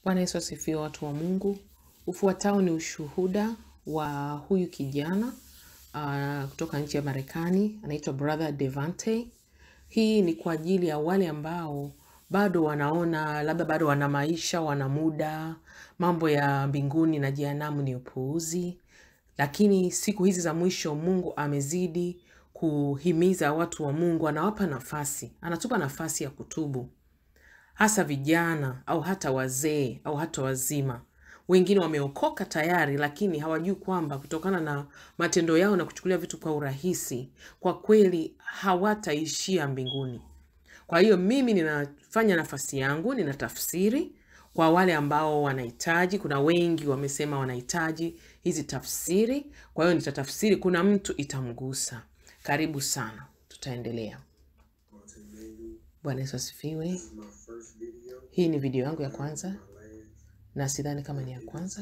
Bwana Yesu asifiwe, watu wa Mungu. Ufuatao ni ushuhuda wa huyu kijana uh, kutoka nchi ya Marekani, anaitwa Brother Devante. Hii ni kwa ajili ya wale ambao bado wanaona labda bado wana maisha, wana muda, mambo ya mbinguni na jehanamu ni upuuzi, lakini siku hizi za mwisho Mungu amezidi kuhimiza watu wa Mungu, anawapa nafasi, anatupa nafasi ya kutubu hasa vijana au hata wazee au hata wazima. Wengine wameokoka tayari, lakini hawajui kwamba kutokana na matendo yao na kuchukulia vitu kwa urahisi, kwa kweli hawataishia mbinguni. Kwa hiyo mimi ninafanya nafasi yangu, ninatafsiri kwa wale ambao wanahitaji. Kuna wengi wamesema wanahitaji hizi tafsiri, kwa hiyo nitatafsiri, kuna mtu itamgusa. Karibu sana, tutaendelea. Bwana Yesu asifiwe. Hii ni video yangu ya kwanza na sidhani kama ni ya kwanza,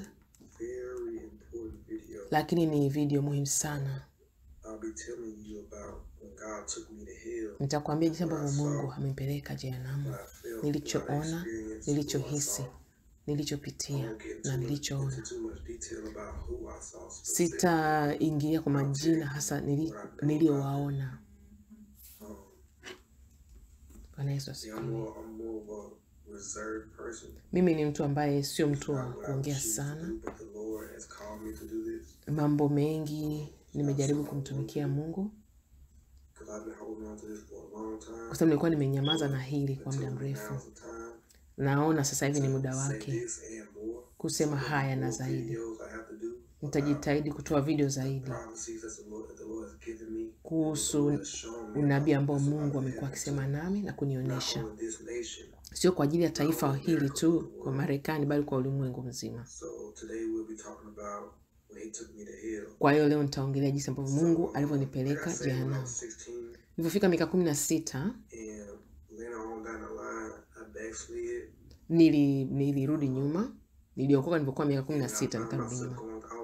lakini ni video muhimu sana. Nitakwambia jinsi ambavyo Mungu amepeleka jehanamu, nilichoona, nilichohisi, nilichopitia na nilichoona. Sitaingia kwa majina hasa nili- niliyowaona. Bwana Yesu asifiwe. Mimi ni mtu ambaye sio mtu wa kuongea sana mambo mengi. Nimejaribu kumtumikia Mungu kwa sababu nilikuwa nimenyamaza na hili kwa muda mrefu. Naona sasa hivi ni muda wake kusema haya na zaidi. Nitajitahidi kutoa video zaidi kuhusu unabii ambao Mungu amekuwa akisema nami na kunionyesha, sio kwa ajili ya taifa hili tu, kwa Marekani, bali kwa ulimwengu mzima. Kwa hiyo leo nitaongelea jinsi ambavyo Mungu alivyonipeleka jehanamu. Nilipofika miaka kumi na sita nili nilirudi nyuma. Niliokoka nilipokuwa miaka kumi na sita nikarudi nyuma,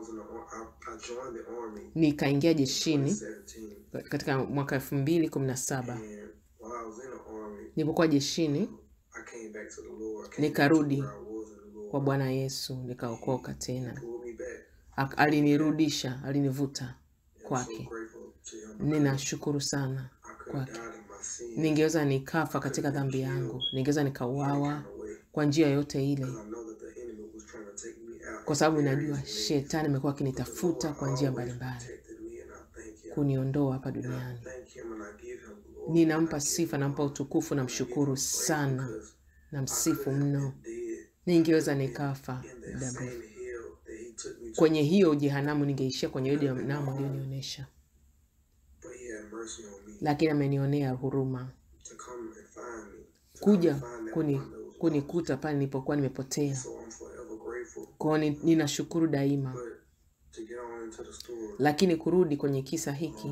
nikaingia jeshini katika mwaka elfu mbili kumi na saba nilipokuwa jeshini nikarudi kwa Bwana Yesu, nikaokoka tena. Ak- Alinirudisha, alinivuta kwake. Ninashukuru sana kwake. Ningeweza nikafa katika dhambi yangu, ningeweza nikauawa kwa njia yoyote ile, kwa sababu najua shetani amekuwa akinitafuta kwa njia mbalimbali kuniondoa hapa duniani. Ninampa sifa, nampa utukufu, namshukuru sana, namsifu mno. Ningeweza nikafa muda mrefu kwenye hiyo jehanamu, ningeishia kwenye hiyo jehanamu aliyonionyesha, lakini amenionea huruma kuja kuni kunikuta pale nilipokuwa nimepotea. Kwa hiyo ni- ninashukuru daima, lakini kurudi kwenye kisa hiki,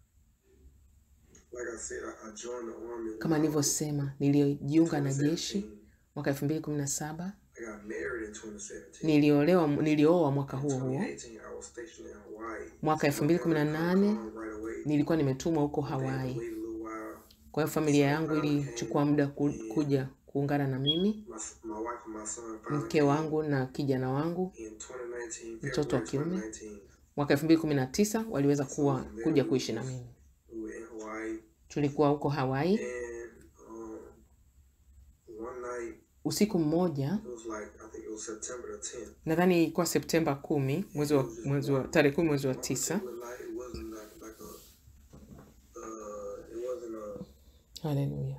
kama nilivyosema, nilijiunga na jeshi mwaka elfu mbili kumi na saba niliolewa nilioa mwaka huo huo. Mwaka elfu mbili kumi na nane nilikuwa nimetumwa huko Hawaii. Kwa hiyo familia yangu ilichukua muda ku, kuja kuungana na mimi, mke wangu na kijana wangu, mtoto wa kiume. Mwaka elfu mbili kumi na tisa waliweza kuwa kuja kuishi na mimi. Tulikuwa huko Hawaii. Usiku mmoja, nadhani ilikuwa Septemba kumi, mwezi wa, mwezi wa tarehe kumi mwezi wa tisa. Haleluya!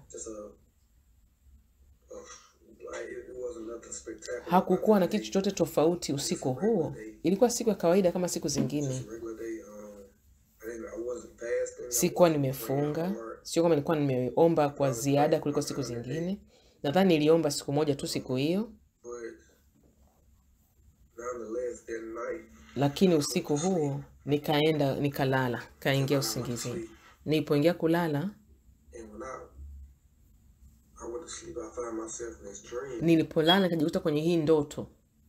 Hakukuwa na kitu chochote tofauti usiku huo. Ilikuwa siku ya kawaida kama siku zingine. Sikuwa nimefunga, sio kama nilikuwa nimeomba kwa ziada kuliko siku zingine. Nadhani niliomba siku moja tu siku hiyo, lakini usiku huo nikaenda nikalala, kaingia usingizini. Nilipoingia kulala, nilipolala nikajikuta kwenye hii ndoto,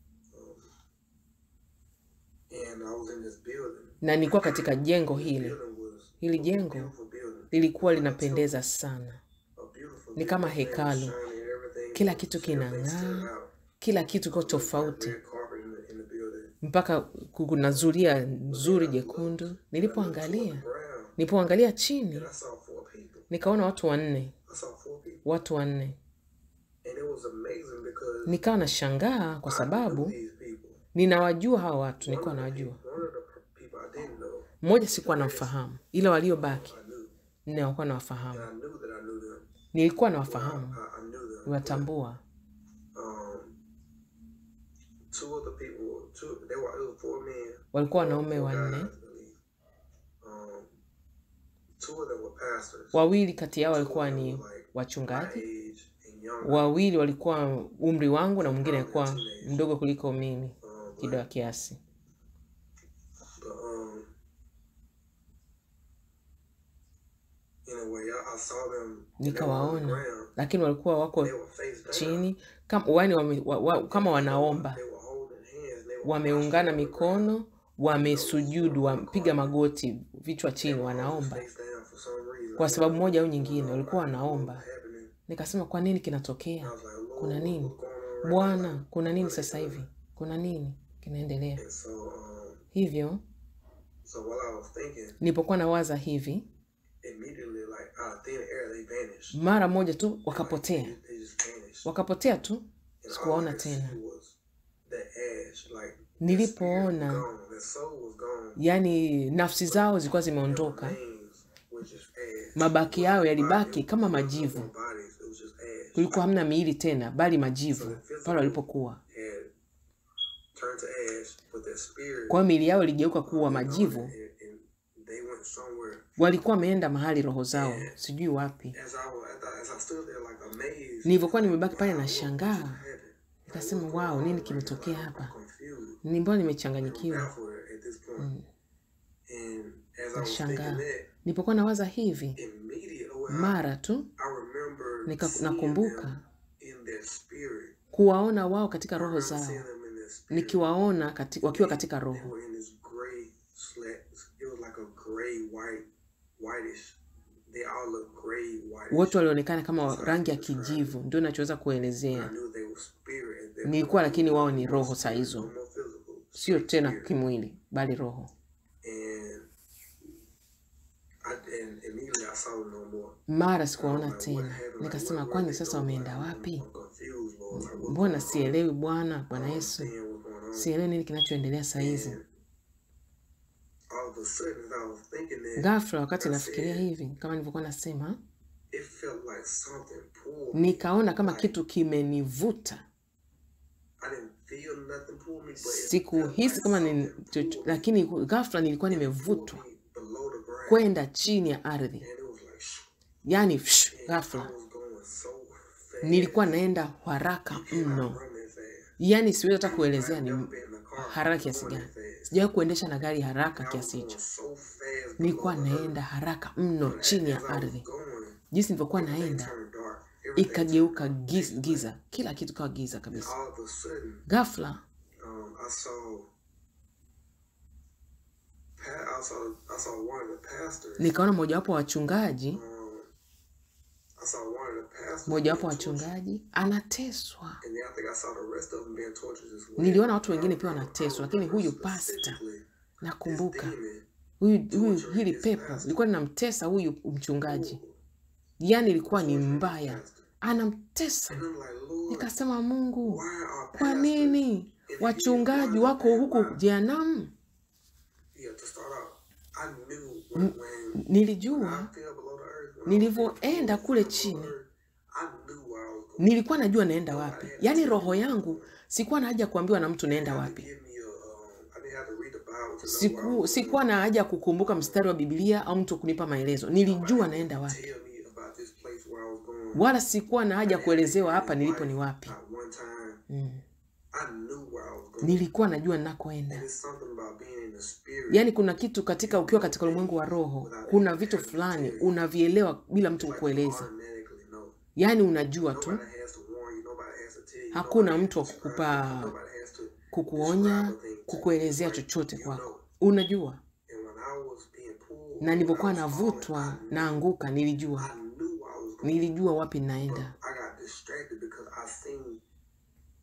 na nilikuwa katika jengo hili. Hili jengo lilikuwa linapendeza sana, ni kama hekalu. Kila kitu kinang'aa, kila kitu kiko tofauti red carpet in the, in the building. mpaka ku- kuna zulia nzuri jekundu nilipoangalia Ground. nilipoangalia chini And I saw four people. nikaona watu wanne I saw four people. watu wanne And it was amazing because nikawa nashangaa kwa I sababu knew these people. ninawajua hawa watu nilikuwa One of the nawajua people- one of the people I didn't know, mmoja sikuwa namfahamu ila waliobaki I knew. nilikuwa And nawafahamu I knew that I knew them. nilikuwa I, nawafahamu I knew them. niwatambua Um, two of the people, two, they were, it was four men. walikuwa four- wanaume four wanne guys, I believe. Um, two of them were pastors. wawili kati yao Two of walikuwa them ni were like my wachungaji age and younger. wawili walikuwa umri wangu na mwingine Probably alikuwa teenage. mdogo kuliko mimi Um, kidogo but, kiasi but um, anyway, I, I saw them. And they were on the nikawaona ground. lakini walikuwa wako They were face down. chini kama, wani wame, wa, wa, kama wanaomba They were holding hands. They were wameungana prostrate on the ground. mikono wamesujudu wamepiga magoti vichwa They chini were all wanaomba face down for some reason. kwa I sababu didn't know moja au what was going nyingine on. walikuwa I didn't know what wanaomba was happening. nikasema kwa nini And I kinatokea was like, Lord, kuna what, nini what's going on right now? Like, bwana kuna nini what are they sasa doing? hivi kuna nini kinaendelea And so, um, hivyo so while I was thinking, nilipokuwa nawaza hivi immediately, like out of thin air, they vanished. mara moja tu Like they, wakapotea just- they just vanished. wakapotea tu And all I sikuwaona could see tena was the ash, like their spirit was nilipoona gone, their soul was gone. yani nafsi zao zilikuwa Their zimeondoka remains were just ash. mabaki It yao wasn't body, yalibaki it, kama there was no majivu more bodies. It was just ash. kulikuwa hamna miili tena bali So majivu the pale physical walipokuwa had turned to ash, but their spirit kwa hiyo miili yao iligeuka uh, kuwa went on majivu and, and they went somewhere. walikuwa wameenda mahali roho zao And sijui wapi as I, was, as I, as I stood there like amazed, nilivyokuwa like, nimebaki pale wow, what, what just nashangaa happened? Like, nikasema what's going wao on nini right now? kimetokea Like, I'm hapa confused. ni mbona Like, I'm nimechanganyikiwa baffled at this point. mm. And as I was thinking nashangaa that, nilipokuwa nawaza hivi immediately, well, I, mara tu I remember nika, seeing nakumbuka them in their spirit. kuwaona wao katika I roho remember zao seeing them in their spirit. nikiwaona kati, wakiwa They, katika they roho were in this gray slat. It was like a gray, white, whitish. They all look gray, whitish. wote walionekana kama That's how I rangi can ya describe it. kijivu ndio nachoweza But I kuelezea knew they were spirit at that nilikuwa point. lakini wao ni No more roho saa spirit, hizo no more physical. sio Straight tena spirit. kimwili bali roho And I and immediately I saw them no more. mara And I was sikuwaona like, what tena happened? Like, nikasema where, where kwani they sasa go? Like, wameenda I'm, wapi I'm confused, Lord. Like, what's mbona going on? sielewi bwana I bwana don't yesu understand what's going on. sielewi nini kinachoendelea saa hizi And all of a sudden, as I was thinking that, ghafla wakati I nafikiria said, hivi kama nilivyokuwa nasema it felt like something pulled me. nikaona kama Like kitu kimenivuta I didn't feel nothing pull me, but it felt sikuhisi like kama ni, something chocho- pulled me. lakini ghafla nilikuwa It pulled nimevutwa me below the ground, kwenda chini ya ardhi and it was like, shh, yaani psh, and I ghafla was going so nilikuwa fast, naenda haraka and I mno run that fast. yaani siwezi hata I've kuelezea ni never been in a car haraka kiasi going gani that fast. sijawahi kuendesha na gari haraka And I was kiasi going hicho so fast below nilikuwa the earth. naenda haraka mno But chini as ya I was ardhi going, jinsi nilivyokuwa everything naenda turned dark. Everything turned ikageuka dark. giz, Pitch black. giza kila kitu kawa giza And kabisa all of a sudden, ghafla um, I saw, pa- I saw, I saw one of the pastors. nikaona mojawapo wa wachungaji Um, I saw one of the pastors mojawapo wa being tortured, wachungaji anateswa and then I think I saw the rest of them being tortured as well. niliona watu But I, wengine pia I, I wanateswa lakini remember huyu pasta specifically this nakumbuka demon huyu, huyu torturing hili this pepo pastor. lilikuwa linamtesa huyu mchungaji Ooh, yaani ilikuwa ni torturing this mbaya pastor. anamtesa And I'm like, Lord, nikasema mungu why are kwa pastors nini in hell? wachungaji Why, wako why, huku why? jehanamu Yeah, to start out, I knew when, when, when I nilijua fell below the earth, when I was being nilivyoenda pulled kule fell below the chini earth, I knew where I was going. nilikuwa najua naenda Nobody wapi had to yaani tell me roho where I was yangu going. sikuwa na haja kuambiwa na mtu They naenda had to wapi give me a, um, I didn't have to read the Bible to know where I siku was sikuwa going. na haja ya kukumbuka mstari wa biblia au mtu kunipa maelezo Nobody nilijua had naenda to wapi tell me about this place where I was going. wala sikuwa na I haja didn't have to kuelezewa hear hapa his nilipo ni wife wapi not one time. mm. I knew where I was going. nilikuwa najua And ninakoenda it's something about being in the spirit. yaani kuna kitu katika You ukiwa know katika ulimwengu wa things roho without kuna even vitu having to fulani tell you. unavielewa bila mtu It's like you kukueleza automatically know. yaani unajua tu Nobody has to warn you. Nobody has to tell you. hakuna Nobody has mtu to wa describe it. kukupa Nobody has to kukuonya describe a thing to you. kukuelezea Like chochote you kwako know. unajua And when I was being pulled, na when I nilivyokuwa was falling, navutwa I knew. naanguka nilijua I knew where I was going. nilijua wapi But ninaenda I got distracted because I seen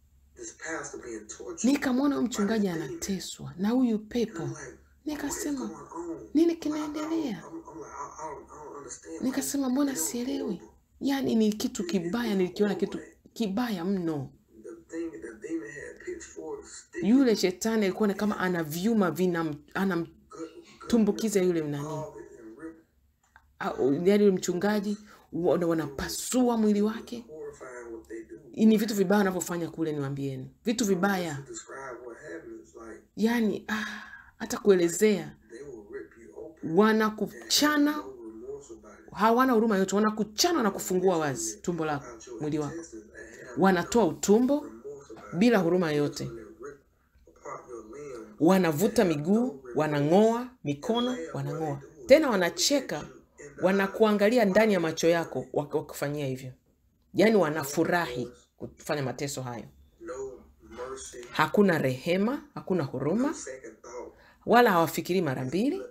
this pastor being tortured. nikamwona huyu mchungaji anateswa na huyu And pepo I'm like, what is nikasema going on? nini Like, I don't, kinaendelea I'm, I'm like, I, I, don't, I don't understand. Like, nikasema and mbona it was sielewi horrible. yaani ni kitu It, it kibaya was nilikiona kitu horrible. kibaya mno The thing, the demon had pitchforks sticking yule shetani alikuwa ni kama ana vyuma vina good, anamtumbukiza good yule rip nani off it and rip. au- yaani yule mchungaji wana- wanapasua mwili wake Horrifying what they do. ni vitu vibaya wanavyofanya kule niwambieni vitu vibaya To describe what happens, like yaani ah, hata kuelezea they will rip you open and wanakuchana have no remorse about it. hawana huruma yote wanakuchana na kufungua wazi tumbo lako Out your mwili wako intestines and have wanatoa utumbo remorse about it. bila huruma yote When they rip apart your limb, wanavuta miguu wanang'oa mikono wanang'oa tena wanacheka wanakuangalia ndani ya macho yako wak- wakifanyia hivyo yaani wanafurahi kufanya mateso hayo no mercy, hakuna rehema hakuna huruma second thought. wala hawafikiri mara mbili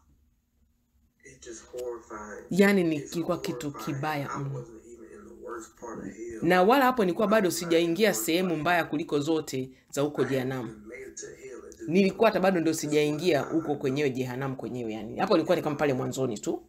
It's just horrifying. yaani ni It's kilikuwa kitu horrifying. kibaya I mno wasn't even in the worst part of hell. na wala hapo nilikuwa bado sijaingia sehemu mbaya kuliko zote za huko jehanamu I made it to hell. It just nilikuwa hata bado ndio sijaingia huko kwenyewe jehanamu kwenyewe yani hapo ilikuwa ni kama pale mwanzoni tu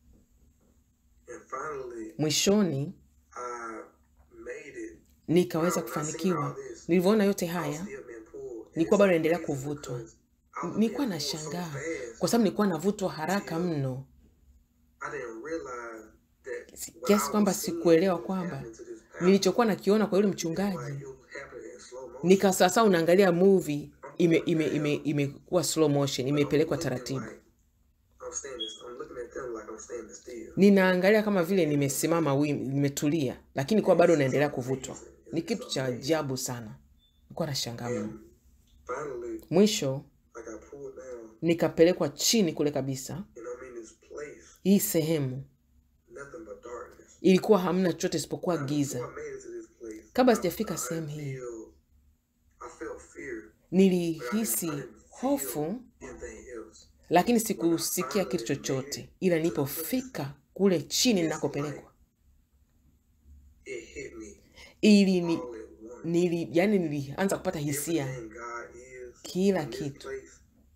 and finally mwishoni I made it. nikaweza When I seen all kufanikiwa this, nilivyoona yote I was haya still being pulled. And nilikuwa it's bado naendelea amazing kuvutwa because I was nilikuwa being pulled so nashangaa fast. kwa sababu nilikuwa navutwa haraka mno I didn't realize that Si- what kiasi I kwamba was seeing sikuelewa was kwamba happening to this pastor. nilichokuwa nakiona kwa yule Like mchungaji it was happening in slow motion. nika sasa unaangalia movie ime I'm ime like, ime damn. imekuwa slow motion But I'm imepelekwa looking taratibu like I'm standing. I'm looking at them like I'm standing still. ninaangalia kama vile nimesimama wima nimetulia lakini kuwa bado It's naendelea just kuvutwa amazing. ni It's kitu just cha amazing. ajabu sana nilikuwa nashangaa mno And finally, mwisho like I pulled down, nikapelekwa chini kule kabisa and I'm in this place, hii sehemu nothing but darkness. ilikuwa hamna chochote isipokuwa Now, before giza I made it to this place, kabla I, sijafika I sehemu didn't hii feel, I felt fear, but I didn't, nilihisi I didn't hofu feel anything else. lakini When I sikusikia kitu finally made chochote it ila to the place, nilipofika kule chini it's like ninakopelekwa it hit me ili ni, all at once. nili, yani nilianza kupata hisia Everything God is kila in this kitu place,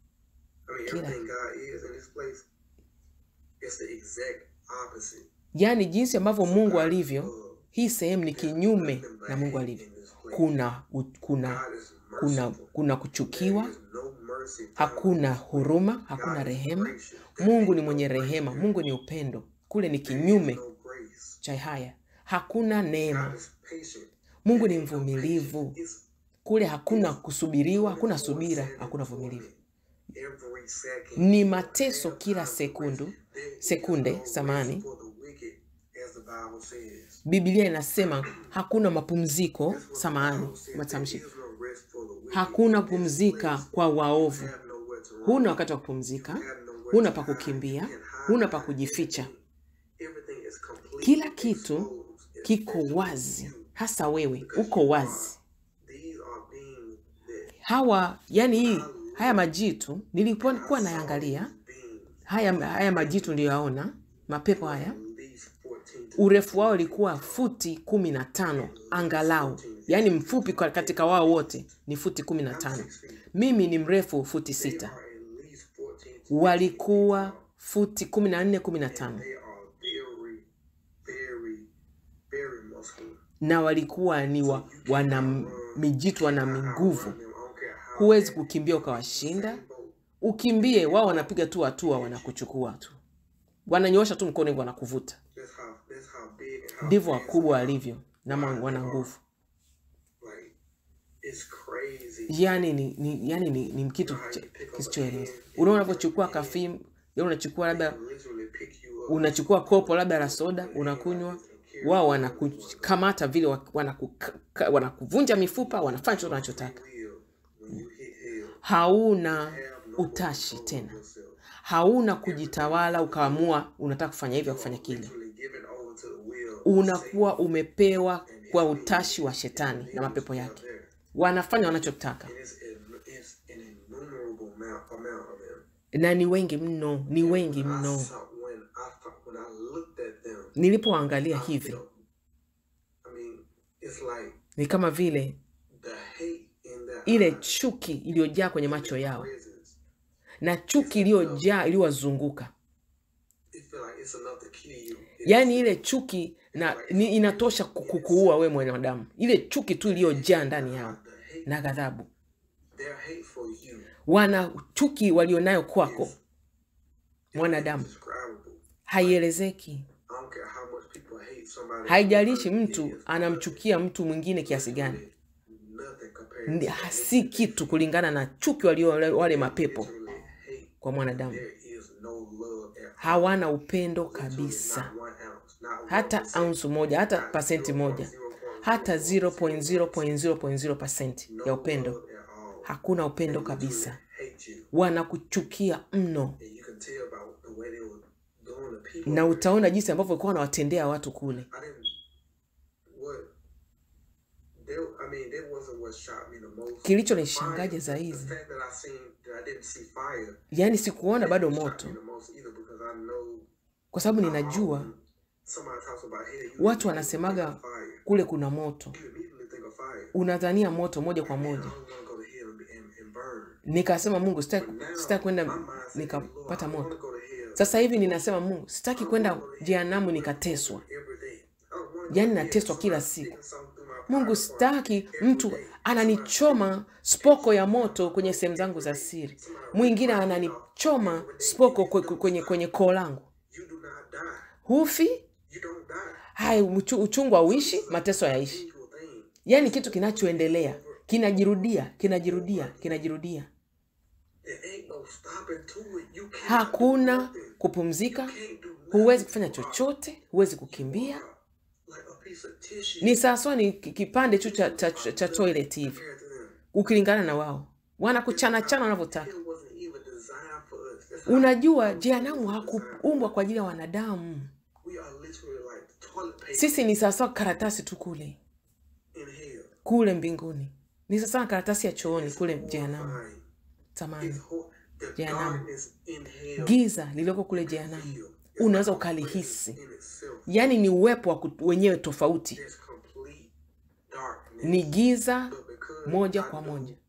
I mean, kila everything God is in this place, it's the exact opposite. yaani jinsi ambavyo So mungu God is alivyo love. hii sehemu ni There's kinyume nothing na mungu bad alivyo in this place. kuna u- kuna God is kuna merciful. kuna There kuchukiwa is no mercy found in hakuna this place. huruma hakuna God is rehema gracious. There mungu ain't ni no mwenye grace rehema there. mungu ni upendo kule ni There is kinyume no grace. cha haya hakuna God neema is patient. mungu There ni ain't no mvumilivu patience. It's kule hakuna it's kusubiriwa hakuna 24/7 subira hakuna torment. vumilivu Every second ni you mateso have kila time to rest. sekundu There is sekunde no rest samani for the wicked, as the Bible says. biblia inasema hakuna mapumziko That's what the samani Bible says. There matamshi is no rest for the wicked. hakuna In this pumzika place, kwa you waovu have nowhere to run. huna wakati wa You kupumzika have nowhere huna to pa hide. You kukimbia can't hide huna pa behind kujificha anything. Everything is completely kila kitu exposed, kiko especially wazi you, hasa wewe because uko you are. wazi These are beings that hawa yani hii I haya looked majitu and nilipokuwa I saw these nayangalia beings haya haya majitu niliyoyaona mapepo were haya at least 14 to urefu wao 15 ulikuwa feet tall. futi kumi na tano At least angalau 14 yaani feet mfupi kwa tall. katika wao wote ni futi kumi na I'm tano six feet. mimi ni mrefu futi They sita are at least 14 to 15 feet walikuwa tall. futi kumi na nne kumi na And tano they are very, very, very muscular. na walikuwa ni So wa, you wana cannot m- run. mijitu You wana cannot nguvu outrun them. I don't care how huwezi fast. kukimbia You can use ukawashinda Usain Bolt. ukimbie They wao are wanapiga tu hatua get you. wanakuchukua tu wananyoosha tu mkono hivyo wanakuvuta That's how that's how big and how ndivyo fast wakubwa they are. walivyo na ma- Wide they wana are. nguvu Like it's crazy. yani ni, ni, yani ni, ni You kitu know how cha- you pick up a kisichoeleza hand and unaona you get unavyochukua a hand, kafimu yani unachukua they labda can literally pick you up unachukua kopo labda la soda with a hand like unakunywa this and carry wao you wherever you want to go. wanakukamata vile wa- wanakuka- ka- wanakuvunja mifupa wanafanya chochote No free wanachotaka will when you hit hell. hauna Have no more utashi control of tena yourself. hauna Everything kujitawala is ukaamua unataka kufanya hivi au you are kufanya kile literally given over to the will of unakuwa Satan umepewa and kwa his demons utashi wa and shetani the na demons mapepo that are yake there. wanafanya wanachotaka And it's, it's an innumerable amount, amount of them. na ni wengi mno ni And wengi when I mno saw, when I thought, when I looked at them, nilipoangalia I hivi felt, I mean, it's like ni kama vile the ile chuki iliyojaa kwenye macho yao presence. na chuki iliyojaa iliyowazunguka It feel like it's enough to kill you. It- yaani ile chuki na ni inatosha ku- kukuua we mwanadamu ile chuki tu iliyojaa ndani yao the hate, na ghadhabu their hate for you wana chuki walionayo kwako is mwanadamu indescribable. haielezeki I don't care how much people hate somebody. haijalishi mtu anamchukia mtu mwingine kiasi gani Nothing compared Ni- to ha- si kitu kulingana na chuki walio wale mapepo literally hate. kwa mwanadamu There is no love at hawana upendo literally kabisa not one ounce, not hata 1%, aunsu moja hata not pasenti moja 0.0.0%, hata 0.0.0 no ya upendo love at all. hakuna upendo They kabisa literally hate you. wanakuchukia mno And you can tell by the way they were doing the people. na utaona jinsi ambavyo walikuwa wanawatendea watu kule I didn't. What? They, I mean, that wasn't what shocked me the most. kilichonishangaja Fire, the zaidi fact that I seen that I didn't see fire. yaani sikuona bado didn't shock moto me the most either because I know. kwa sababu how ninajua often somebody talks about hey, you watu immediately wanasemaga think of fire. kule kuna moto You immediately think of fire. unadhania moto moja kwa Man, I moja don't want to go to hell and, be- and, and burn. nikasema mungu But sitaki now, sitaki kwenda my mind said, Lord, nikapata I don't want moto to go to hell. sasa hivi ninasema mungu sitaki kwenda jehanamu nikateswa every day. I don't wanna go yaani to hell. nateswa kila Somebody siku sticking something through my mungu private part. sitaki mtu ananichoma spoko ya moto kwenye sehemu zangu za siri mwingine ananichoma spoko kwe- kwe- kwenye kwenye koo langu You do not die. hufi You don't die. hai uchu- uchungu hauishi mateso hayaishi Usual thing. yaani kitu kinachoendelea kinajirudia kinajirudia kinajirudia There ain't no stopping to it. You can't do hakuna nothing. kupumzika Can't do nothing. huwezi kufanya chochote huwezi kukimbia Like a piece of tissue ni sawasawa ni ki- kipande tu cha, cha, cha, cha toilet hivi compared to them. ukilingana na wao wanakuchana chana wanavyotaka It wasn't even designed for us. That's how unajua jehanamu hakuumbwa kwa ajili ya wanadamu we are literally like toilet paper sisi ni sawasawa karatasi tu kule in hell. kule mbinguni ni sawasawa karatasi ya chooni kule jehanamu Fine. tamani It's ho- the Jehanamu. darkness in hell. giza lilioko kule jehanamu feel. It's unaweza like a ukalihisi presence in itself. yaani ni uwepo wa ku- wenyewe tofauti There's complete darkness. ni giza But because moja I kwa knew- moja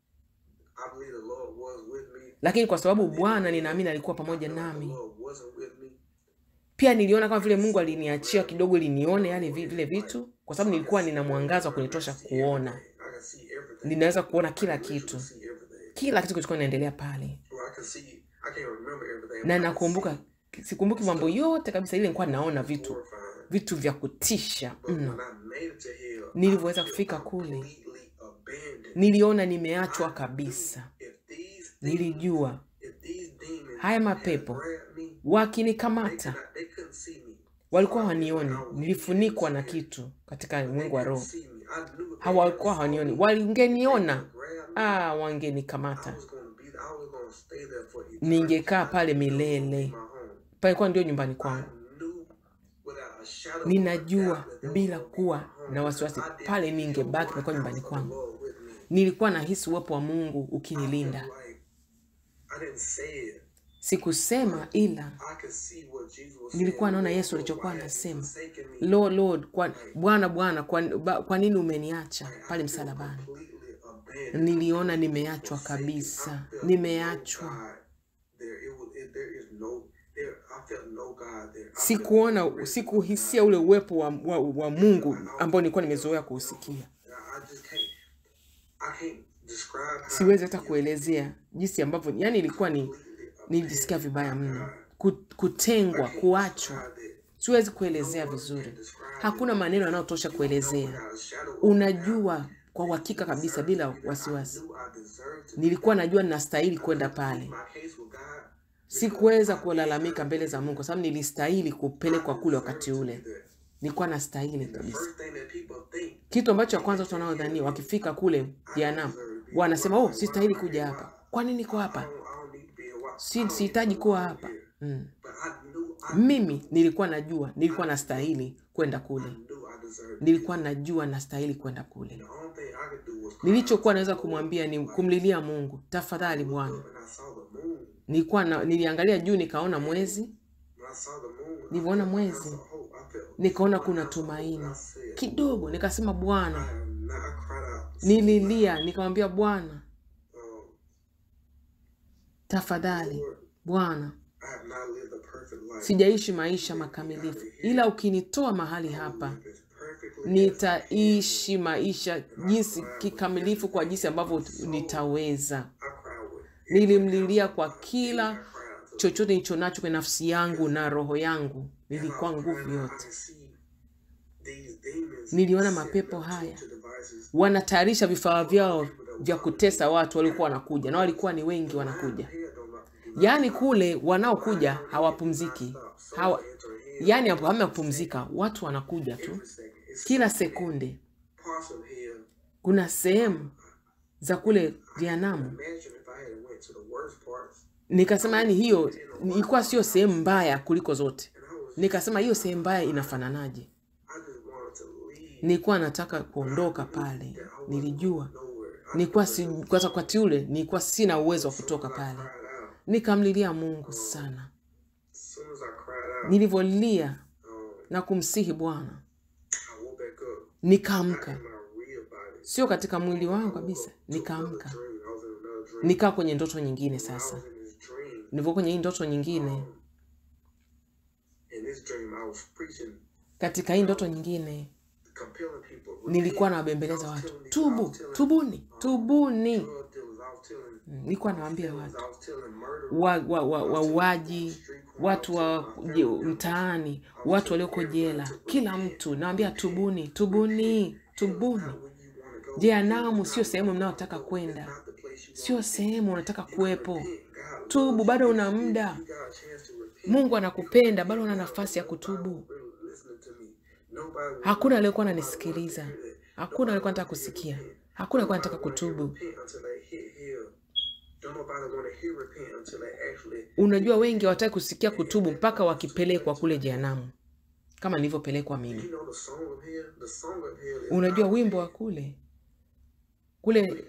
I believe the Lord was with me. lakini kwa sababu bwana ninaamini alikuwa I pamoja feel like the nami Lord wasn't with me. pia niliona kama vile mungu aliniachia kidogo ili nione yale vi- vile vitu kwa sababu nilikuwa nina mwangaza wa kunitosha kuona I can see everything. ninaweza kuona kila I can kitu literally see everything. kila kitu kilichokuwa inaendelea pale Well, I can see. I can't remember everything. but na I can nakumbuka sikumbuki mambo yote kabisa ile nilikuwa naona see vitu horrifying. vitu vya kutisha But mno when I made it to hell, Nilivyoweza I feel kufika kule. completely abandoned. niliona nimeachwa kabisa If these things, nilijua if these demons haya had mapepo grabbed me, they wakinikamata could not, they couldn't see me. walikuwa So I- hawanioni I was nilifunikwa na scared. kitu katika They ulimwengu wa couldn't roho see me. I knew they hawakuwa had hawanioni saw me. wangeniona They grabbed me. ah I wangenikamata was gonna be. I was gonna stay there for eternity. ningekaa I pale knew it was gonna be milele my home. palikuwa ndio nyumbani I kwangu knew without a shadow of a ninajua doubt that that was bila gonna be kuwa my home. na wasiwasi I didn't pale feel ningebaki one palikuwa nyumbani ounce of the kwangu Lord with me. nilikuwa nahisi uwepo wa mungu I felt ukinilinda like I didn't say it. sikusema ila I could see what Jesus was nilikuwa saying. naona Lord, yesu Lord, alichokuwa why have you anasema forsaken me? lord lord kwa, bwana bwana kwa, ba- kwa nini umeniacha Like, I pale feel msalabani completely abandoned. niliona nimeachwa Forsaken. kabisa I felt nimeachwa no God there. It was, it, there is no, there, I felt no God there. I felt sikuona no presence of sikuhisia God. ule uwepo wa, wa, wa mungu ambao nilikuwa nimezoea kuusikia I just can't, I can't describe how siwezi it hata is. kuelezea jinsi ambavyo yani ilikuwa ni Completely nilijisikia abandoned vibaya by mno God. Ku- I kutengwa can't kuachwa describe it. siwezi No kuelezea words vizuri can describe it. hakuna maneno yanayotosha You know kuelezea without a shadow of a doubt unajua kwa uhakika kabisa bila that I wasiwasi knew I deserved to be nilikuwa there. najua ninastahili I kwenda couldn't plead pale my case with God because sikuweza I kulalamika mbele za mungu kwa sababu nilistahili I kupelekwa kule wakati deserved to be ule there. nilikuwa nastahili And the kabisa first thing that people think, kitu ambacho cha kwanza watu wanaodhania wakifika kule I don't jehanamu deserve to be here. wanasema Why, oh why, sistahili why, kuja why? hapa kwa nini niko I hapa don't, I don't need to be here. Why? I si don't need to sihitaji kuwa belong hapa here. mm. But I knew I mimi nilikuwa najua nilikuwa nastahili kwenda I kule knew I deserved to be nilikuwa najua nastahili kwenda kule The only thing I could do was cry out nilichokuwa to naweza the Lord. kumwambia ni Like, kumlilia mungu I tafadhali looked bwana up and I saw the moon. nilikuwa na, niliangalia juu nikaona mwezi When I saw the moon, I nilivyoona felt like I mwezi saw hope. I felt nikaona one kuna ounce of hope. And tumaini I said, kidogo nikasema I bwana am not, I cried out nililia nikamwambia bwana um, tafadhali Lord, bwana I have not lived a perfect life. sijaishi maisha makamilifu ila ukinitoa mahali hapa Live as perfectly as nitaishi maisha jinsi kikamilifu kwa jinsi ambavyo nitaweza I cry with. nilimlilia kwa kila I cry out to chochote nilicho nacho kwenye nafsi yangu na roho yangu nilikuwa nguvu yote Niliona mapepo haya. wanatayarisha vifaa vyao vya kutesa watu waliokuwa wanakuja na walikuwa ni wengi wanakuja yaani kule wanaokuja hawapumziki hawa, yaani hapo hamna kupumzika watu wanakuja tu kila sekunde kuna sehemu za kule jehanamu nikasema yani hiyo ilikuwa sio sehemu mbaya kuliko zote nikasema hiyo sehemu mbaya inafananaje nilikuwa nataka kuondoka pale nilijua nilikuwa si, kwa wakati ule nilikuwa sina uwezo wa kutoka pale nikamlilia mungu sana nilivyolia na kumsihi bwana nikaamka sio katika mwili wangu kabisa nikaamka nikaa kwenye ndoto nyingine sasa nilivyo kwenye hii ndoto nyingine katika hii ndoto nyingine nilikuwa nawabembeleza watu tubu tubuni tubuni nilikuwa nawaambia watu wauaji wa, wa, wauaji, watu wa je- mtaani watu walioko jela kila mtu nawambia tubuni tubuni tubuni jehanamu sio sehemu mnayotaka kwenda sio sehemu unataka kuwepo tubu bado una muda mungu anakupenda bado una nafasi ya kutubu hakuna aliyekuwa ananisikiliza hakuna aliyekuwa nataka kusikia hakuna aliyekuwa anataka kutubu unajua wengi hawataki kusikia kutubu mpaka wakipelekwa kule jehanamu kama nilivyopelekwa mimi unajua wimbo wa kule kule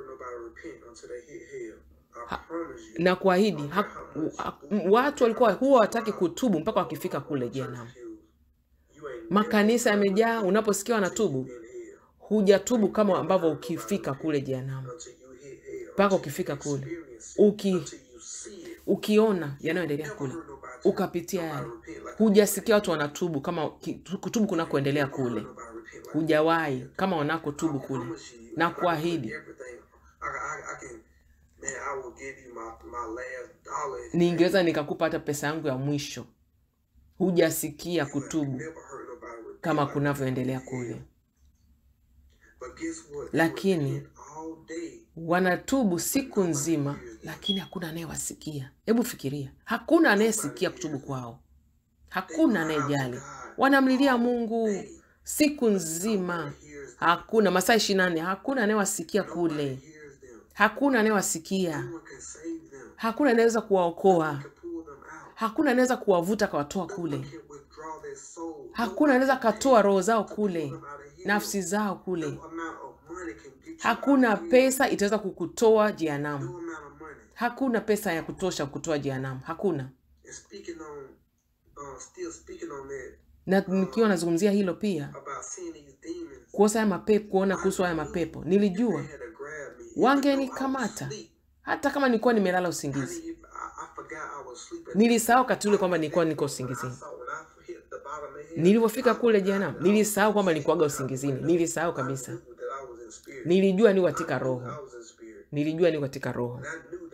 na kuahidi ha, ha, watu walikuwa huwa wataki kutubu mpaka wakifika kule jehanamu makanisa yamejaa unaposikia wanatubu hujatubu kama ambavyo ukifika kule jehanamu mpaka ukifika kule uki ukiona yanayoendelea kule ukapitia yale hujasikia watu wanatubu kama ki- kutubu kunakoendelea kule hujawahi kama wanakotubu kule na kuahidi ningeweza nikakupa hata pesa yangu ya mwisho hujasikia kutubu kama kunavyoendelea kule Lakini- wanatubu siku nzima lakini hakuna anayewasikia hebu fikiria hakuna anayesikia kutubu kwao hakuna anayejali wanamlilia mungu siku nzima hakuna masaa ishiri nane hakuna anayewasikia kule hakuna anayewasikia hakuna anayeweza kuwaokoa hakuna anaweza kuwavuta akawatoa kule hakuna anaweza katoa roho zao kule nafsi zao kule hakuna pesa itaweza kukutoa jehanamu hakuna pesa ya kutosha kutoa jehanamu hakuna na nikiwa nazungumzia hilo pia kuosa haya mapepo kuona kuhusu haya mapepo nilijua wangenikamata hata kama nilikuwa nimelala usingizi nilisahau wakati ule kwamba nilikuwa niko usingizini nilivyofika kule jehanamu nilisahau kwamba nilikuwaga usingizini nilisahau kabisa nilijua ni katika roho nilijua ni katika roho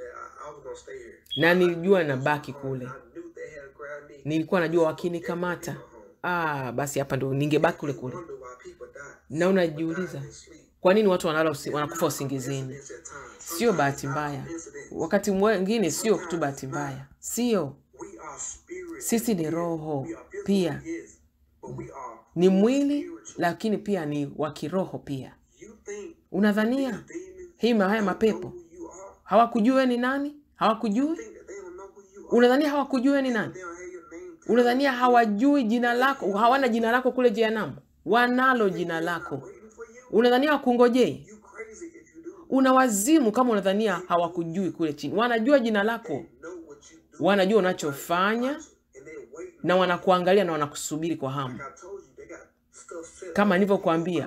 na nilijua nabaki kule nilikuwa najua wakinikamata ah, basi hapa ndo ningebaki kule kule na unajiuliza kwa nini watu wanalala usi, wanakufa usingizini sio bahati mbaya wakati mwingine sio tu bahati mbaya sio sisi ni roho pia ni mwili lakini pia ni wa kiroho pia unadhania hii ma- haya mapepo hawakujua wewe ni nani hawakujui unadhania hawakujui wewe ni nani unadhania hawajui jina lako hawana jina lako kule jehanamu wanalo jina lako unadhania wakungojei una wazimu kama unadhania hawakujui kule chini wanajua jina lako wanajua unachofanya na wanakuangalia na wanakusubiri kwa hamu kama nilivyokuambia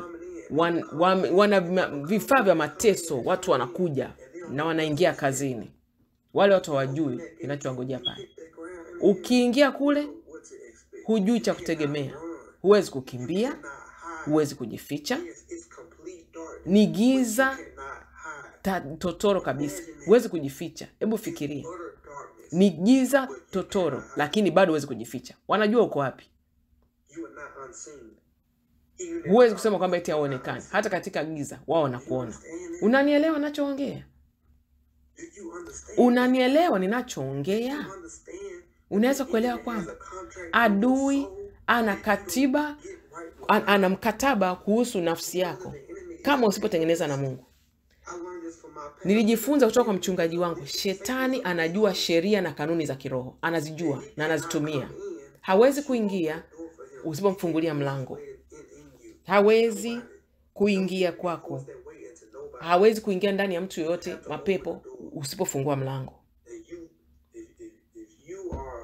wan, wan, wana ma- vifaa vya mateso, watu wanakuja na wanaingia kazini. Wale watu hawajui kinachowangojea pale. hit that ground and Ukiingia kule, what to expect. hujui cha kutegemea, huwezi kukimbia, Cannot hide. huwezi kujificha, It's, it's complete darkness. ni giza Cannot hide. ta, totoro kabisa, huwezi kujificha. Hebu fikiria, Utter darkness. ni giza totoro, lakini bado huwezi kujificha. Wanajua uko wapi. You are not unseen. Even in Huwezi kusema kwamba eti hauonekani. Hata katika giza wao wanakuona. Unanielewa ninachoongea? Do you understand? Unanielewa ninachoongea? You understand? Unaweza kuelewa kwamba adui ana katiba, an- ana mkataba kuhusu nafsi yako kama usipotengeneza na Mungu. I learned this from my parents. Nilijifunza kutoka kwa mchungaji wangu, shetani anajua sheria na kanuni za kiroho, anazijua na anazitumia. Hawezi kuingia usipomfungulia mlango, In, in you. hawezi kuingia kwako, That way into nobody. hawezi kuingia ndani ya mtu yoyote, mapepo, usipofungua mlango. That you, if, if, if you are,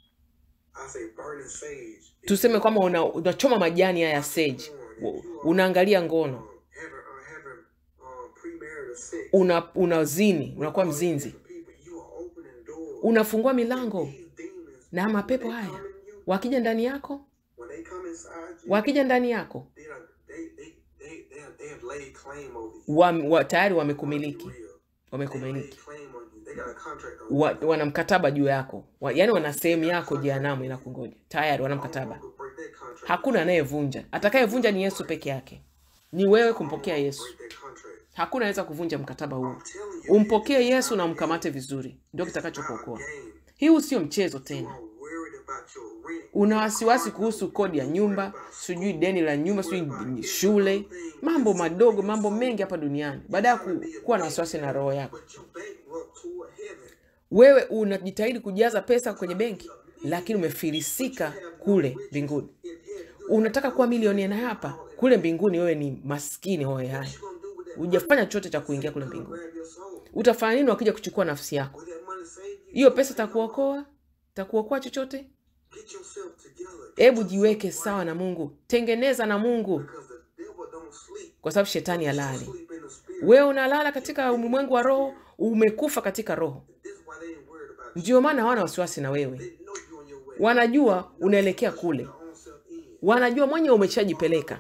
I say burning sage. if Tuseme kwamba una, unachoma majani haya ya sage, u- unaangalia ngono, you having, uh, having um, premarital sex. una unazini, unakuwa mzinzi, People, you are opening doors. unafungua milango These demons, na mapepo haya wakija ndani yako, when they come inside you, wakija ndani yako they, are, they, they, they, they, have, they have laid claim over you. wa, wa, tayari wamekumiliki, Real. They laid wamekumiliki claim on you. They got a contract on you. wa, wana mkataba juu yako wa, yani wana sehemu yako jehanamu inakungoja tayari, wana mkataba. Who could break that contract? Hakuna anayevunja, atakayevunja ni Yesu peke yake, ni wewe kumpokea Yesu. Break that contract. Hakuna anaweza kuvunja mkataba huu. I'm telling you, Umpokee Yesu na umkamate vizuri, ndio kitakachokuokoa. game. Hii sio mchezo tena. I'm worried about your rent. Una wasiwasi kuhusu kodi ya nyumba, sijui deni la nyumba, sijui shule, mambo madogo, mambo mengi hapa duniani, baada ya ku, kuwa na wasiwasi na roho yako. But you bankrupt toward heaven. Wewe unajitahidi kujaza pesa kwenye benki, lakini umefilisika kule mbinguni. In heaven. You Unataka kuwa milionea na hapa kule mbinguni, wewe ni maskini hohe hai, gonna do with that? hujafanya chochote cha kuingia kule mbinguni. Grab your soul. Utafanya nini wakija kuchukua nafsi yako? Will that money save you? Hiyo pesa itakuokoa? Itakuokoa chochote? Get yourself together. Hebu jiweke sawa na Mungu, tengeneza na Mungu, Because the devil don't sleep. kwa sababu shetani halali. Sleep in the spirit. Wewe unalala katika ulimwengu wa roho, umekufa katika roho. This is why they ain't worried about you. Ndio maana hawana wasiwasi na wewe, They know you on your way. wanajua unaelekea kule, Your own self in. wanajua mwenye umeshajipeleka,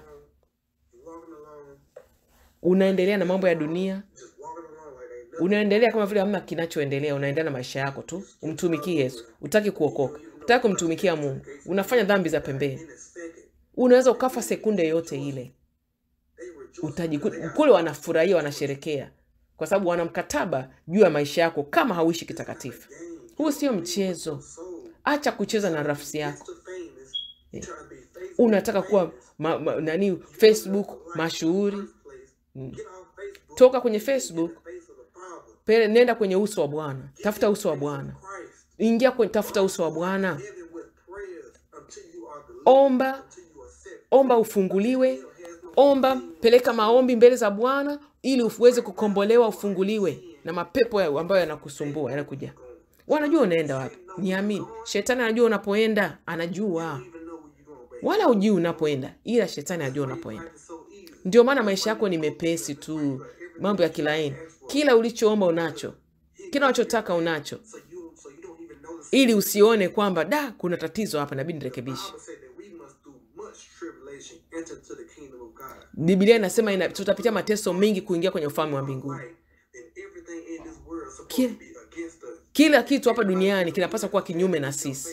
You walking along, unaendelea na mambo ya dunia, just walking along like ain't nothing. unaendelea kama vile hamna kinachoendelea, unaendelea na maisha yako tu, umtumikie Yesu. Utaki kuokoka, utaki kumtumikia Mungu, unafanya dhambi za pembeni. In a second, Unaweza ukafa sekunde yote ile, they rejoice. utajikuta kule wanafurahia, wanasherekea kwa sababu wana mkataba juu ya maisha yako kama hauishi kitakatifu. Game. Huu sio mchezo. Soul. Acha kucheza na nafsi yako. Mr. Famous. You trying to be Facebook Unataka kuwa ma, ma, nani Facebook mashuhuri, place. Get off Facebook. toka kwenye Facebook, Face of the problem. pele, nenda kwenye uso wa Bwana, tafuta uso wa Bwana, Christ. ingia kwenye, tafuta uso wa Bwana, Living with prayers until you are delivered. omba, Until you are set. omba ufunguliwe, omba, peleka maombi mbele za Bwana ili uweze kukombolewa, ufunguliwe na mapepo ya- ambayo yanakusumbua yanakuja. Wanajua unaenda wapi, niamini. Shetani anajua unapoenda, anajua, Even know where you're going, baby. wala hujui unapoenda, ila shetani anajua unapoenda. It's so easy. Ndio maana maisha yako ni mepesi tu, mambo ya kilaini. Kila ulichoomba unacho, kila unachotaka unacho, So you, so you don't even notice. ili usione kwamba da, kuna tatizo hapa, inabidi nirekebishe. Bible said that we must do much tribulation enter to the kingdom of God. Biblia inasema ina, tutapitia mateso mengi kuingia kwenye ufalme wa mbinguni. Right? And everything in this world is supposed Ki- to be against us. Kila kitu hapa duniani kinapaswa kuwa kinyume na sisi.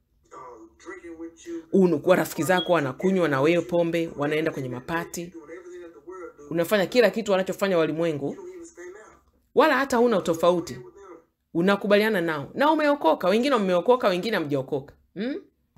Um, drinking with you, Unakuwa rafiki zako wanakunywa na wewe pombe, wanaenda kwenye mapati, doing everything that the world do. unafanya kila kitu wanachofanya walimwengu, You don't even stand out wala hata huna utofauti, with them. unakubaliana nao na umeokoka. Wengine mmeokoka, wengine hamjaokoka. Hmm?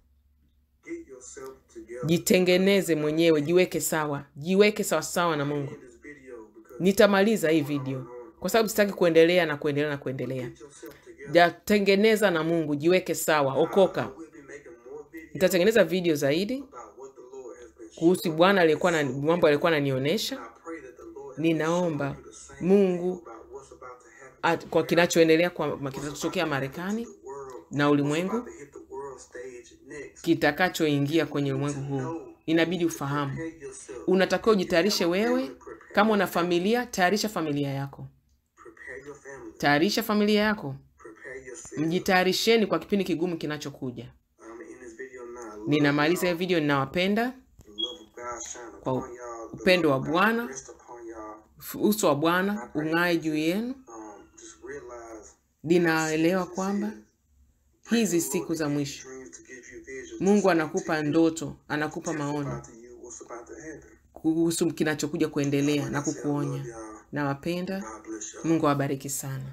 Get yourself together Jitengeneze mwenyewe, jiweke sawa, jiweke sawa sawa na Mungu. in this video because Nitamaliza hii video kwa sababu sitaki kuendelea na kuendelea na kuendelea. get yourself together. Jatengeneza na Mungu, jiweke sawa, okoka. We'll be making more videos Nitatengeneza video zaidi about what the Lord has been showing. kuhusu Bwana aliyekuwa na mambo alikuwa ananionyesha. I pray that the Lord has Ninaomba shown you the same Mungu about what's about to happen at, kwa kinachoendelea kwa ma- kinachotokea Marekani to the world. na ulimwengu About to hit the world stage next. kitakachoingia kwenye ulimwengu huu. Know inabidi ufahamu Prepare yourself. unatakiwa ujitayarishe wewe Prepare, kama una familia tayarisha familia yako prepare your family. tayarisha familia yako Prepare yourself. mjitayarisheni kwa kipindi kigumu kinachokuja I'm in this video now. Love ninamaliza hii y'all. video ninawapenda The love of God shine kwa upon y'all. The upendo love wa of God bwana rest upon y'all. f- uso wa bwana ung'ae juu yenu Um, just realize ninaelewa kwamba hizi siku za mwisho mungu anakupa ndoto anakupa maono kuhusu kinachokuja kuendelea na kukuonya nawapenda mungu awabariki sana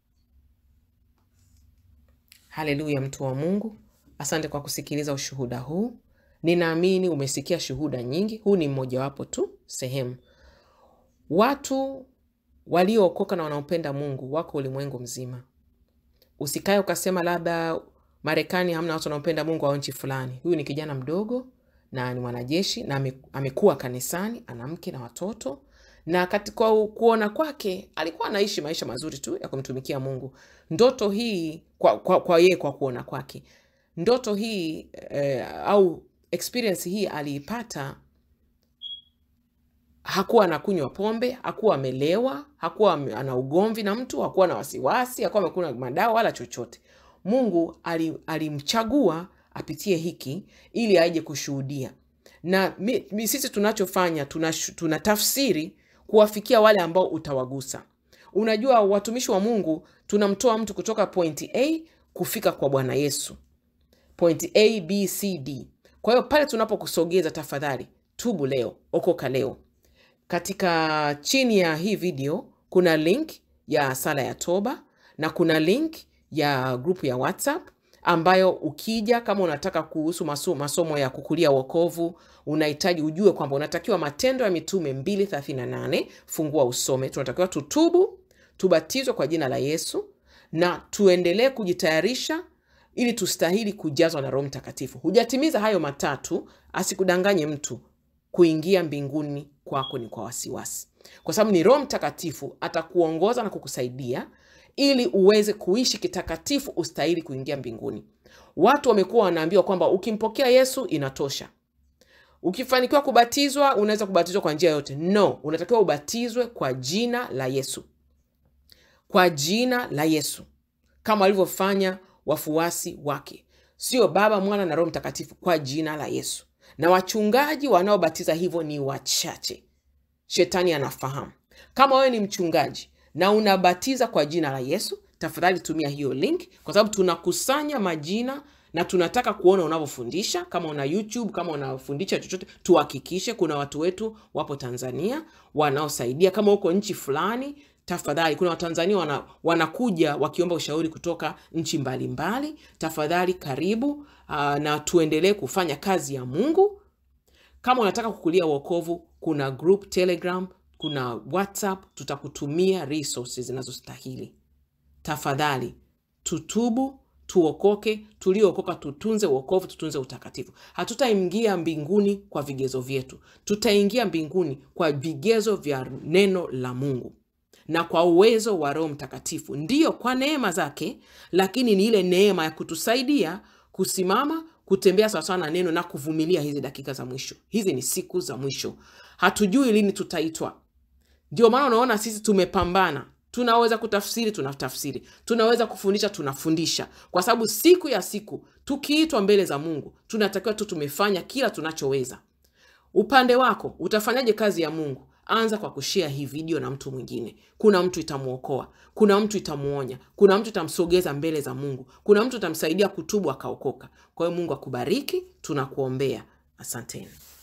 haleluya mtu wa mungu asante kwa kusikiliza ushuhuda huu ninaamini umesikia shuhuda nyingi huu ni mmojawapo tu sehemu watu waliookoka na wanaopenda mungu wako ulimwengu mzima usikae ukasema labda marekani hamna watu wanaopenda mungu au nchi fulani huyu ni kijana mdogo na ni mwanajeshi na ame- amekuwa kanisani ana mke na watoto na katika u- kuona kwake alikuwa anaishi maisha mazuri tu ya kumtumikia mungu ndoto hii kwa, kwa, kwa yeye kwa kuona kwake ndoto hii eh, au experience hii aliipata hakuwa anakunywa pombe hakuwa amelewa hakuwa ame- ana ugomvi na mtu hakuwa na wasiwasi hakuwa amekunywa madawa wala chochote mungu ali- alimchagua apitie hiki ili aje kushuhudia na mi, mi, sisi tunachofanya tuna, tuna tafsiri kuwafikia wale ambao utawagusa unajua watumishi wa mungu tunamtoa mtu kutoka pointi a kufika kwa bwana yesu point a b c d kwa hiyo pale tunapokusogeza tafadhali tubu leo okoka leo katika chini ya hii video kuna link ya sala ya toba na kuna link ya grupu ya whatsapp ambayo ukija kama unataka kuhusu maso, masomo ya kukulia wokovu unahitaji ujue kwamba unatakiwa matendo ya mitume 238 fungua usome tunatakiwa tutubu tubatizwe kwa jina la yesu na tuendelee kujitayarisha ili tustahili kujazwa na roho mtakatifu hujatimiza hayo matatu asikudanganye mtu kuingia mbinguni kwako ni kwa wasiwasi kwa sababu ni roho mtakatifu atakuongoza na kukusaidia ili uweze kuishi kitakatifu ustahili kuingia mbinguni watu wamekuwa wanaambiwa kwamba ukimpokea yesu inatosha ukifanikiwa kubatizwa unaweza kubatizwa kwa njia yote no unatakiwa ubatizwe kwa jina la yesu kwa jina la yesu kama walivyofanya wafuasi wake sio baba mwana na roho mtakatifu kwa jina la yesu na wachungaji wanaobatiza hivyo ni wachache shetani anafahamu kama wewe ni mchungaji na unabatiza kwa jina la yesu tafadhali tumia hiyo link kwa sababu tunakusanya majina na tunataka kuona unavyofundisha kama una youtube kama unafundisha chochote tuhakikishe kuna watu wetu wapo tanzania wanaosaidia kama huko nchi fulani tafadhali kuna watanzania wana, wanakuja wakiomba ushauri kutoka nchi mbalimbali tafadhali karibu uh, na tuendelee kufanya kazi ya mungu kama unataka kukulia uokovu kuna group telegram kuna whatsapp tutakutumia resources zinazostahili tafadhali tutubu tuokoke tuliookoka tutunze uokovu tutunze utakatifu hatutaingia mbinguni kwa vigezo vyetu tutaingia mbinguni kwa vigezo vya neno la mungu na kwa uwezo wa roho mtakatifu ndiyo kwa neema zake lakini ni ile neema ya kutusaidia kusimama kutembea sawasawa na neno na kuvumilia hizi dakika za mwisho hizi ni siku za mwisho hatujui lini tutaitwa ndio maana unaona sisi tumepambana tunaweza kutafsiri tunatafsiri tunaweza kufundisha tunafundisha kwa sababu siku ya siku tukiitwa mbele za mungu tunatakiwa tu tumefanya kila tunachoweza upande wako utafanyaje kazi ya mungu anza kwa kushea hii video na mtu mwingine kuna mtu itamwokoa kuna mtu itamuonya kuna mtu itamsogeza mbele za mungu kuna mtu itamsaidia kutubu akaokoka kwa hiyo mungu akubariki tunakuombea asanteni